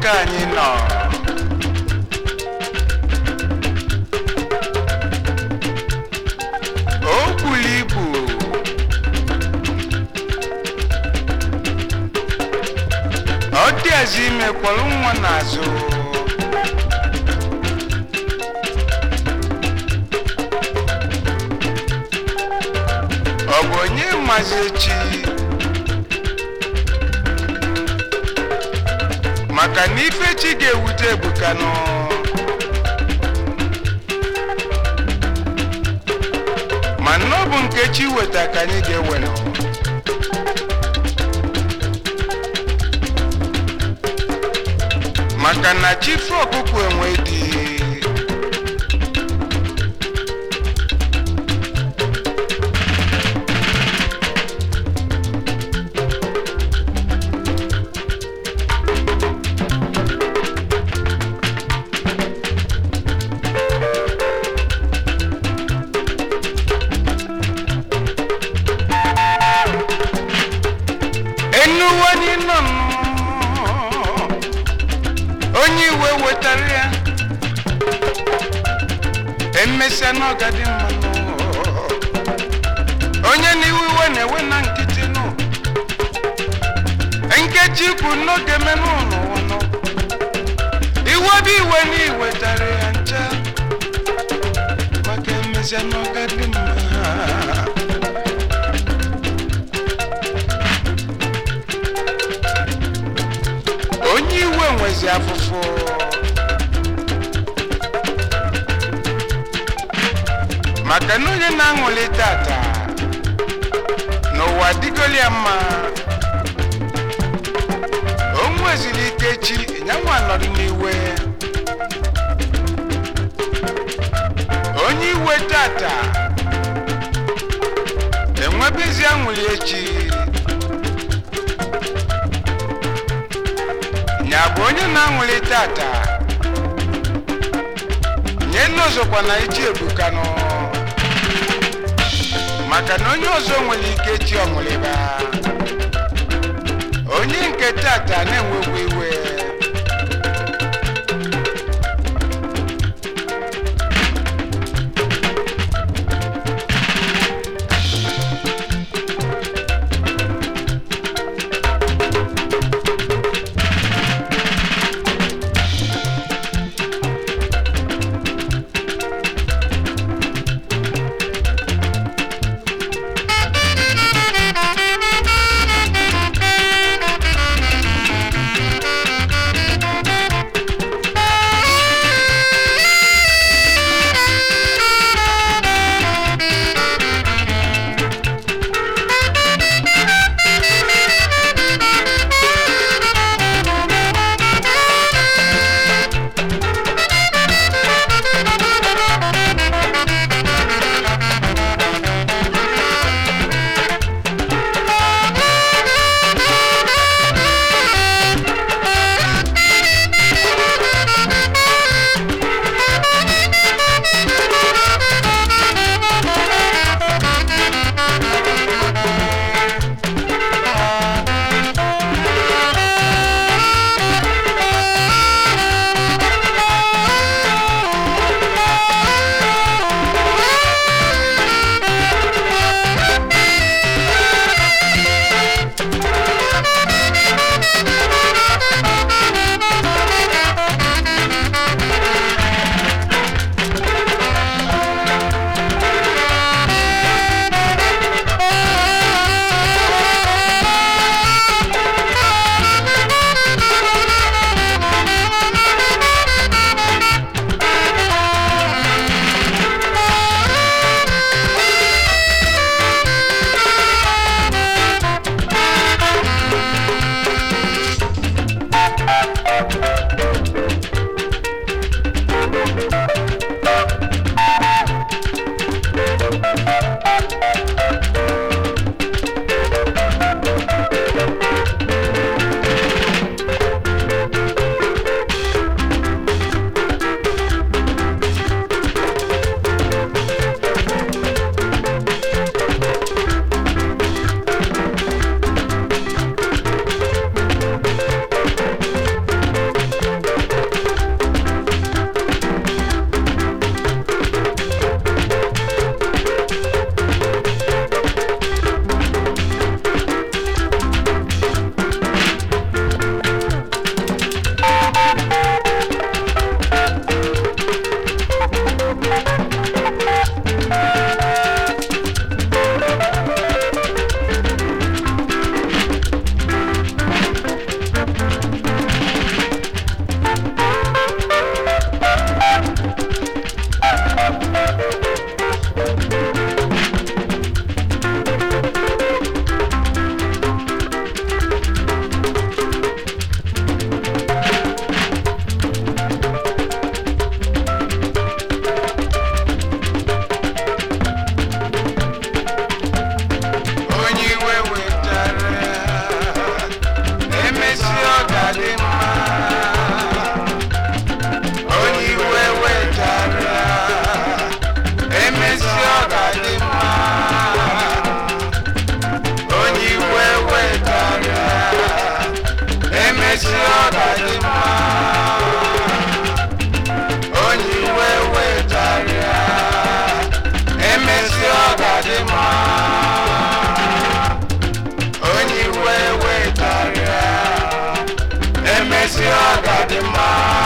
ka anyị nọ o bulu ibu ọ dịazi ime kpọrọ nwa n'azụ ọ bụ onye mazi echi maka na ife chi ga-ewute ebuka nọ ma na ọ bụ nke chi weta ka anyị ga-ewe nọ maka na chi fe ọkụkọ enwe dị enuwanye nọ nnọọ. onye iwe wetara ya emesịa n'ọgadị mmanụ onye n'iwe iwe na-ewe na nkịtị nụ nkeji ikwu n'oge menụ n'ụwa nọ iwe bụ iwe na iwetara ya ncha maka emesịa n'ọgadị mma onye iwe nwezi afụfụ maka na onye na-aṅụli tata n'ụwa dịgoli ya mma o nwezili ike chi nyanwa nọdụ n'iwe onye iwe tata enwebezi aṅụli echi nya bụ onye na-aṅụli tata nye nne ọzọkwa na iji ebukanụ maka na onye ọzọ nwere ike chi ọṅụlịba onye nke tata na-enwekwa iwe Thank you. ga-adị mma onye iwe wetarịa emesịa ọ ga-adị mma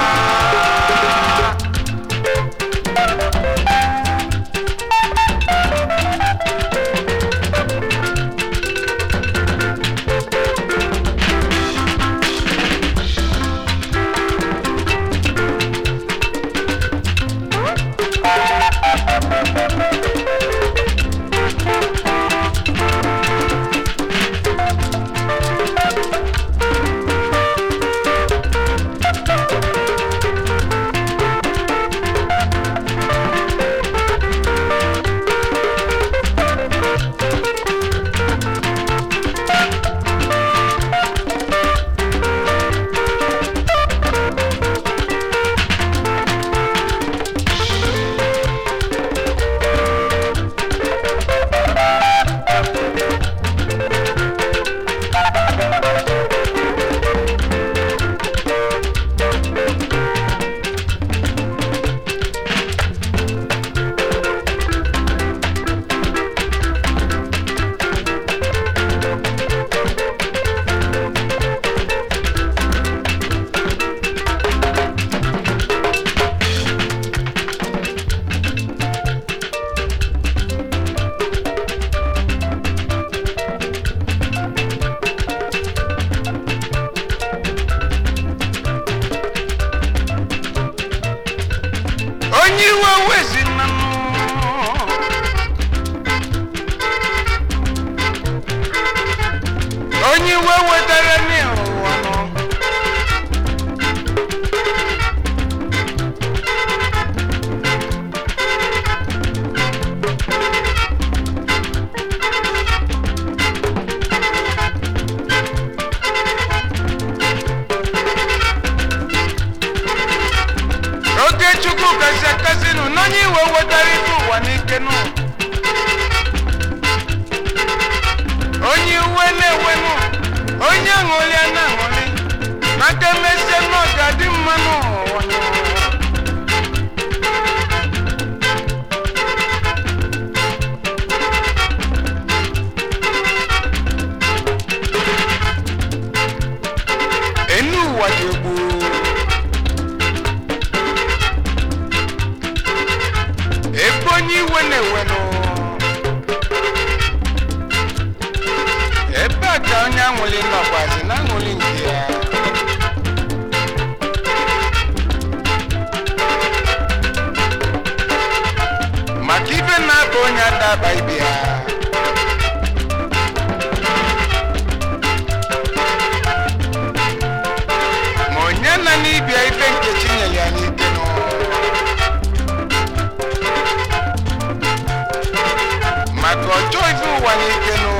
onye iwe wezina onye iwe wetara n'ụwa nọ oge chukwu kasị akasị nụ n'onye iwe wetara ife ụwa n'ike nụ onye iwe na-ewe nụ onye aṅụrị a na-aṅụrị n'aka emesie nọ ga-adị mma n'ụwa nụ. enu ụwa dị egbu ebe onye iwe na-ewe nụ ebe a ka onye aṅụrị nọkwazi na aṅụrị nke ya maka ibe na-aba onye adaba ibe ya ma onye na n'ibia ibe nke chinyere ya n'ike nụ maka ọjọọ ife ụwa n'ike nụ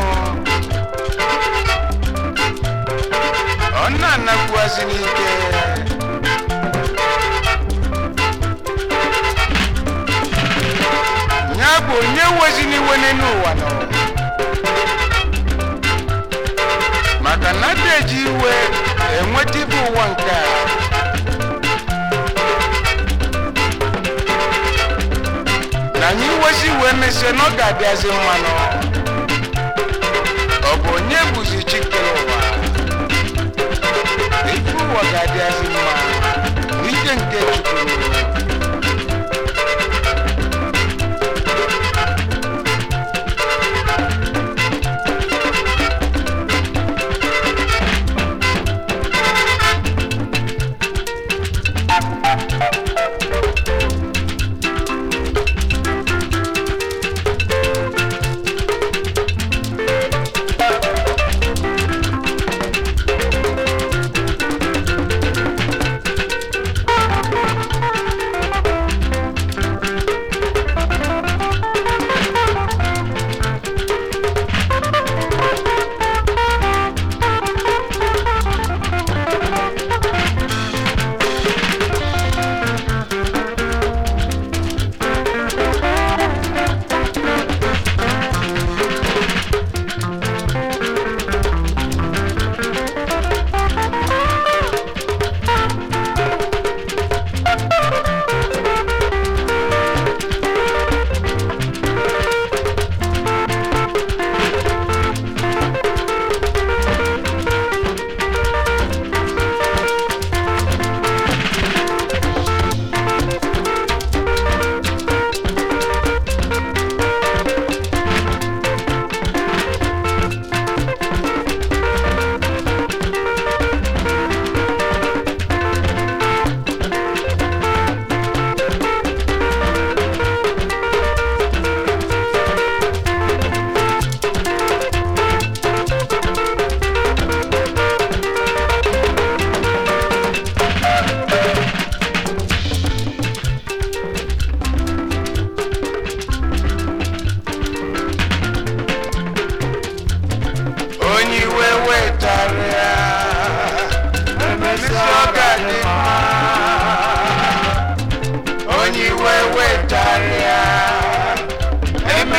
ọ na-anakwuazi n'ike ya bụ onye wezi n'iwe n'elu ụwa nọ maka na ada eji iwe enweta ibe ụwa nke a na anyị wezi wee mesie na ọ ga-adịazi mmanụ ọ bụ onye bụzi chikere ụwa ife ụwa ga-adịazi mma n'ike nke chukwu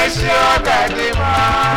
emesịa ọ ga-adị mma